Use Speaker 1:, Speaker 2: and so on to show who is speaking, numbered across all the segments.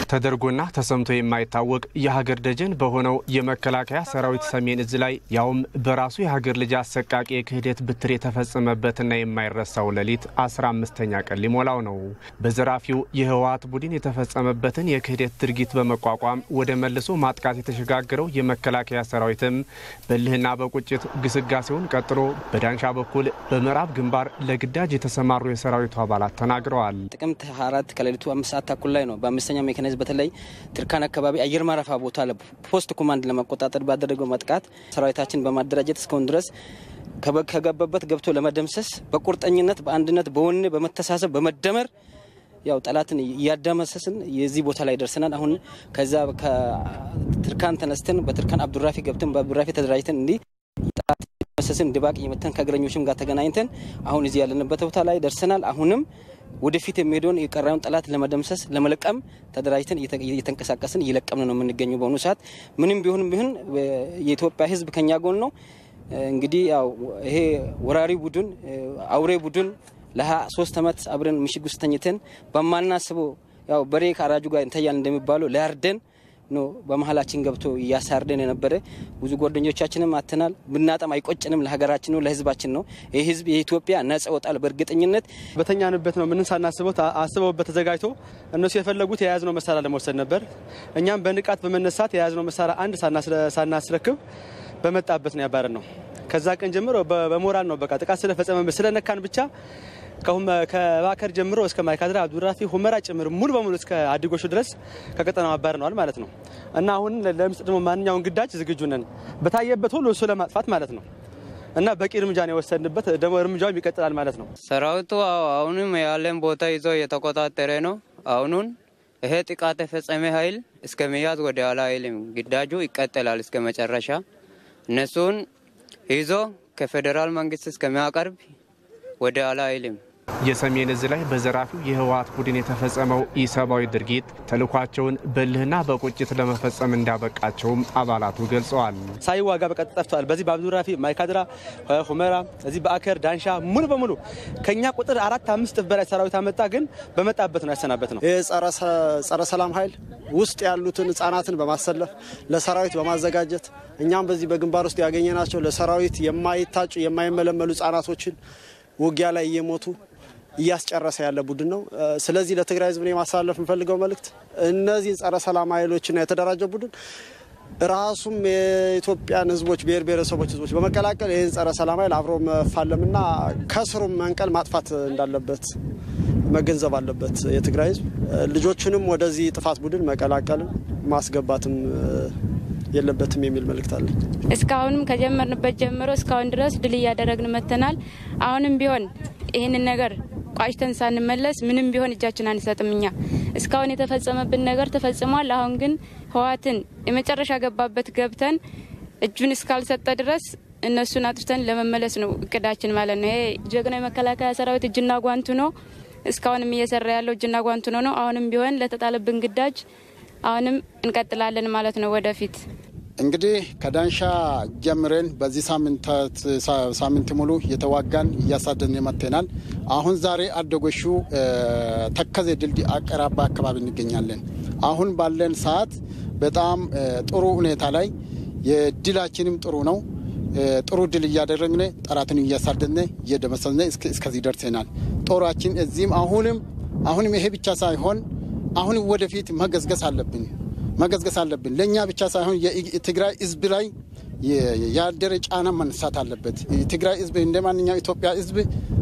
Speaker 1: ተደርጎና ተሰምቶ የማይታወቅ የሀገር ደጀን በሆነው የመከላከያ ሰራዊት ሰሜን እዝ ላይ ያውም በራሱ የሀገር ልጅ አሰቃቂ የክህደት ብትር የተፈጸመበትና የማይረሳው ሌሊት አስራ አምስተኛ ቀን ሊሞላው ነው። በዘራፊው የህወሀት ቡድን የተፈጸመበትን የክህደት ድርጊት በመቋቋም ወደ መልሶ ማጥቃት የተሸጋገረው የመከላከያ ሰራዊትም በልህና በቁጭት ግስጋሴውን ቀጥሎ በዳንሻ በኩል በምዕራብ ግንባር ለግዳጅ የተሰማሩ የሰራዊቱ አባላት ተናግረዋል።
Speaker 2: ጥቅምት አራት ከሌሊቱ አምስት ሰዓት ተኩል ላይ ነው በአምስተኛ ሜካናይዝ በተለይ ትርካን አካባቢ አየር ማረፊያ ቦታ ፖስት ኮማንድ ለመቆጣጠር ባደረገው ማጥቃት ሰራዊታችን በማደራጀት እስካሁን ድረስ ከገባበት ገብቶ ለመደምሰስ በቁርጠኝነት በአንድነት በወኔ በመተሳሰብ በመደመር ያው ጠላትን እያዳመሰስን የዚህ ቦታ ላይ ደርሰናል። አሁን ከዛ ከትርካን ተነስተን በትርካን አብዱራፊ ገብተን በአብዱራፊ ተደራጅተን እንዲህ ጠላት መሰስን ድባቅ እየመተን ከእግረኞችም ጋር ተገናኝተን አሁን እዚህ ያለንበት ቦታ ላይ ደርሰናል። አሁንም ወደፊት የሚሄደውን የቀራዩን ጠላት ለመደምሰስ ለመለቀም ተደራጅተን እየተንቀሳቀስን እየለቀምን ነው የምንገኘው። በአሁኑ ሰዓት ምንም ቢሆንም ቢሆን የኢትዮጵያ ሕዝብ ከኛ ጎን ነው። እንግዲህ ያው ይሄ ወራሪ ቡድን አውሬ ቡድን ለሀያ ሶስት ዓመት አብረን ምሽግ ውስጥ ተኝተን በማናስበው ያው በሬ ከአራጁ ጋር እንተያል እንደሚባለው ሊያርደን ነው በመሀላችን ገብቶ እያሳርደን የነበረ ብዙ ጓደኞቻችንም አተናል። ብናጠም አይቆጭንም። ለሀገራችን ነው ለህዝባችን ነው። ይህ ህዝብ የኢትዮጵያ ነጻ ወጣል። በእርግጠኝነት
Speaker 3: በተኛንበት ነው ምንም ሳናስበው አስበውበት ተዘጋጅቶ እነሱ የፈለጉት የያዝነው መሳሪያ ለመውሰድ ነበር። እኛም በንቃት በመነሳት የያዝነው መሳሪያ አንድ ሳናስረክብ በመጣበት ነው ያባረን ነው። ከዛ ቀን ጀምሮ በሞራል ነው በቃ ጥቃት ስለፈጸመ ስለነካን ብቻ ከባከር ጀምሮ እስከ ማይካድራ፣ አብዱራፊ፣ ሁመራ ጭምር ሙሉ በሙሉ እስከ አዲጎሹ ድረስ ከቀጠናው አባርነዋል ማለት ነው እና አሁን ለምስጥ ደግሞ ማንኛውን ግዳጅ ዝግጁ ነን በታየበት ሁሉ እሱ ለማጥፋት ማለት ነው እና በቂ እርምጃ ነው የወሰድንበት። ደግሞ እርምጃውም ይቀጥላል ማለት ነው።
Speaker 4: ሰራዊቱ አሁንም ያለን ቦታ ይዞ እየተቆጣጠረ ነው። አሁኑን ይሄ ጥቃት የፈጸመ ኃይል እስከ መያዝ ወደ ኋላ አይልም። ግዳጁ ይቀጥላል እስከ መጨረሻ እነሱን ይዞ ከፌዴራል መንግስት እስከሚያቀርብ ወደ ኋላ አይልም።
Speaker 1: የሰሜን እዝ ላይ በዘራፊው የህወሀት ቡድን የተፈጸመው ኢሰብአዊ ድርጊት ተልኳቸውን በልህና በቁጭት ለመፈጸም እንዳበቃቸውም አባላቱ ገልጸዋል።
Speaker 3: ሳይዋጋ በቀጥ ጠፍተዋል። በዚህ በአብዱራፊ፣ ማይካድራ፣ ሁመራ፣ እዚህ በአከር ዳንሻ ሙሉ በሙሉ ከኛ ቁጥር አራት አምስት እጥፍ በላይ ሰራዊት አመጣ። ግን በመጣበት ነው ያሰናበት ነው።
Speaker 5: ይህ ጸረ ሰላም ኃይል ውስጥ ያሉትን ህጻናትን በማሰለፍ ለሰራዊት በማዘጋጀት እኛም በዚህ በግንባር ውስጥ ያገኘናቸው ለሰራዊት የማይታጩ የማይመለመሉ ህጻናቶችን ውጊያ ላይ እየሞቱ እያስጨረሰ ያለ ቡድን ነው። ስለዚህ ለትግራይ ህዝብ ማስተላለፍ የምፈልገው መልእክት እነዚህን ጸረ ሰላም ኃይሎችና የተደራጀ ቡድን ራሱም የኢትዮጵያን ህዝቦች ብሔር ብሔረሰቦች ህዝቦች በመቀላቀል ይህን ጸረ ሰላም ኃይል አብሮ መፋለምና ከስሩም መንቀል ማጥፋት እንዳለበት መገንዘብ አለበት የትግራይ ህዝብ። ልጆቹንም ወደዚህ ጥፋት ቡድን መቀላቀልም ማስገባትም የለበትም የሚል መልእክት አለኝ።
Speaker 6: እስካሁንም ከጀመርንበት ጀምሮ እስካሁን ድረስ ድል እያደረግን መጥተናል። አሁንም ቢሆን ይህንን ነገር ቋጭተን ሳንመለስ ምንም ቢሆን እጃችን አንሰጥም። እኛ እስካሁን የተፈጸመብን ነገር ተፈጽሟል። አሁን ግን ህወሓትን የመጨረሻ ገባበት ገብተን እጁን እስካልሰጠ ድረስ እነሱን አጥርተን ለመመለስ ነው እቅዳችን ማለት ነው። ይሄ ጀግናው የመከላከያ ሰራዊት እጅና ጓንቱ ነው። እስካሁንም እየሰራ ያለው እጅና ጓንቱ ነው ነው። አሁንም ቢሆን ለተጣለብን ግዳጅ አሁንም እንቀጥላለን ማለት ነው ወደፊት
Speaker 7: እንግዲህ ከዳንሻ ጀምረን በዚህ ሳምንት ሙሉ እየተዋጋን እያሳደን መጥተናል። አሁን ዛሬ አደጎሹ ተከዜ ድልድይ አቀራባ አካባቢ እንገኛለን። አሁን ባለን ሰዓት በጣም ጥሩ ሁኔታ ላይ የድላችንም ጥሩ ነው። ጥሩ ድል እያደረግን ጠላትን እያሳደን እየደመሰስን እስከዚህ ደርሰናል። ጦራችን እዚህም አሁንም አሁንም ይሄ ብቻ ሳይሆን አሁንም ወደፊት መገዝገስ አለብን መገዝገስ አለብን። ለእኛ ብቻ ሳይሆን የትግራይ ሕዝብ ላይ ያደረ ጫና መነሳት አለበት። የትግራይ ሕዝብ እንደ ማንኛው ኢትዮጵያ ሕዝብ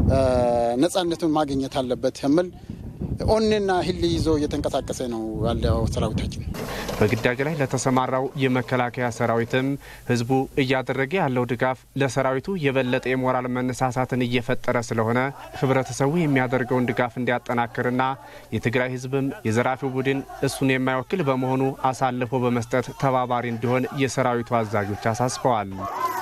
Speaker 7: ነጻነቱን ማግኘት አለበት የሚል ኦኔና ህል ይዞ እየተንቀሳቀሰ ነው ያለው ሰራዊታችን።
Speaker 1: በግዳጅ ላይ ለተሰማራው የመከላከያ ሰራዊትም ህዝቡ እያደረገ ያለው ድጋፍ ለሰራዊቱ የበለጠ የሞራል መነሳሳትን እየፈጠረ ስለሆነ ህብረተሰቡ የሚያደርገውን ድጋፍ እንዲያጠናክርና የትግራይ ህዝብም የዘራፊው ቡድን እሱን የማይወክል በመሆኑ አሳልፎ በመስጠት ተባባሪ እንዲሆን የሰራዊቱ አዛዦች አሳስበዋል።